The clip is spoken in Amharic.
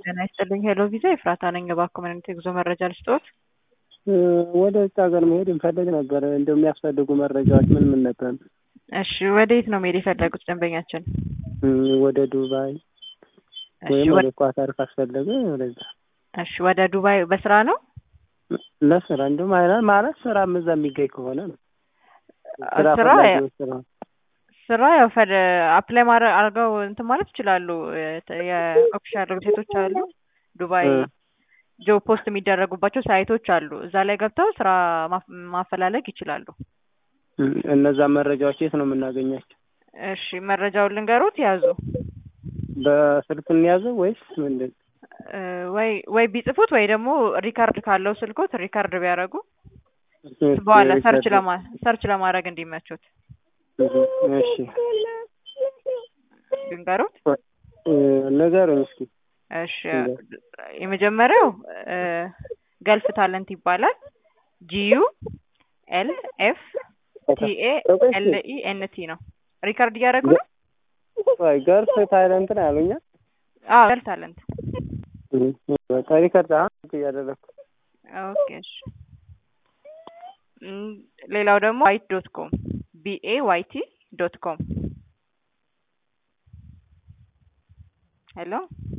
ጤና ይስጥልኝ ሄሎ ቪዛ ኤፍራታ ነኝ። እባክዎ ምን አይነት የጉዞ መረጃ ልስጥዎት? ወደ ውጭ ሀገር መሄድ እንፈልግ ነበር። እንደው የሚያስፈልጉ መረጃዎች ምን ምን ነበር? እሺ ወዴት ነው መሄድ የፈለጉት ደንበኛችን? ወደ ዱባይ እሺ ወይም ወደ- ወደ ኳታር ካስፈለገ ወደዛ እሺ ወደ ዱባይ በስራ ነው? ለስራ እንዲሁም አይነት ማለት ስራ እዛ የሚገኝ ከሆነ ነው። ስራ ስራ ፈላጊዎች ስራ ስራ ያው ፈድ አፕላይ ማድረግ አድርገው እንትን ማለት ይችላሉ። የተ- የኦፊሻል ዌብሳይቶች አሉ። ዱባይ እ። ጆብ ፖስት የሚደረጉባቸው ሳይቶች አሉ። እዛ ላይ ገብተው ስራ ማፍ- ማፈላለግ ይችላሉ። እም፣ እነዛ መረጃዎች የት ነው የምናገኛቸው? እሺ መረጃውን ልንገሩት ያዙ። በስልክ እንያዘው ወይስ ምንድን? እ፣ ወይ ወይ ቢጽፉት ወይ ደግሞ ሪካርድ ካለው ስልኮት ሪካርድ ቢያደርጉ በኋላ ሰርች ለማ ሰርች ለማድረግ እንዲመቹት እሺ ልንገሩት። እ፣ ንገሩኝ እስኪ። እሺ የመጀመሪያው እ፣ ገልፍ ታለንት ይባላል። ጂዩ ኤል ኤፍ ቲኤ ኤል ኢ ኤን ቲ ነው። ሪካርድ እያደረጉ ነው። ወይ ገርፍ ታይለንት ነው ያሉኛ። አዎ ገልፍ ታለንት። በቃ ሪከርድ አሁን እያደረኩ ኦኬ እሺ። እም፣ ሌላው ደግሞ ዋይት ዶት ኮም ቢኤ ዋይቲ ዶት ኮም ሄሎ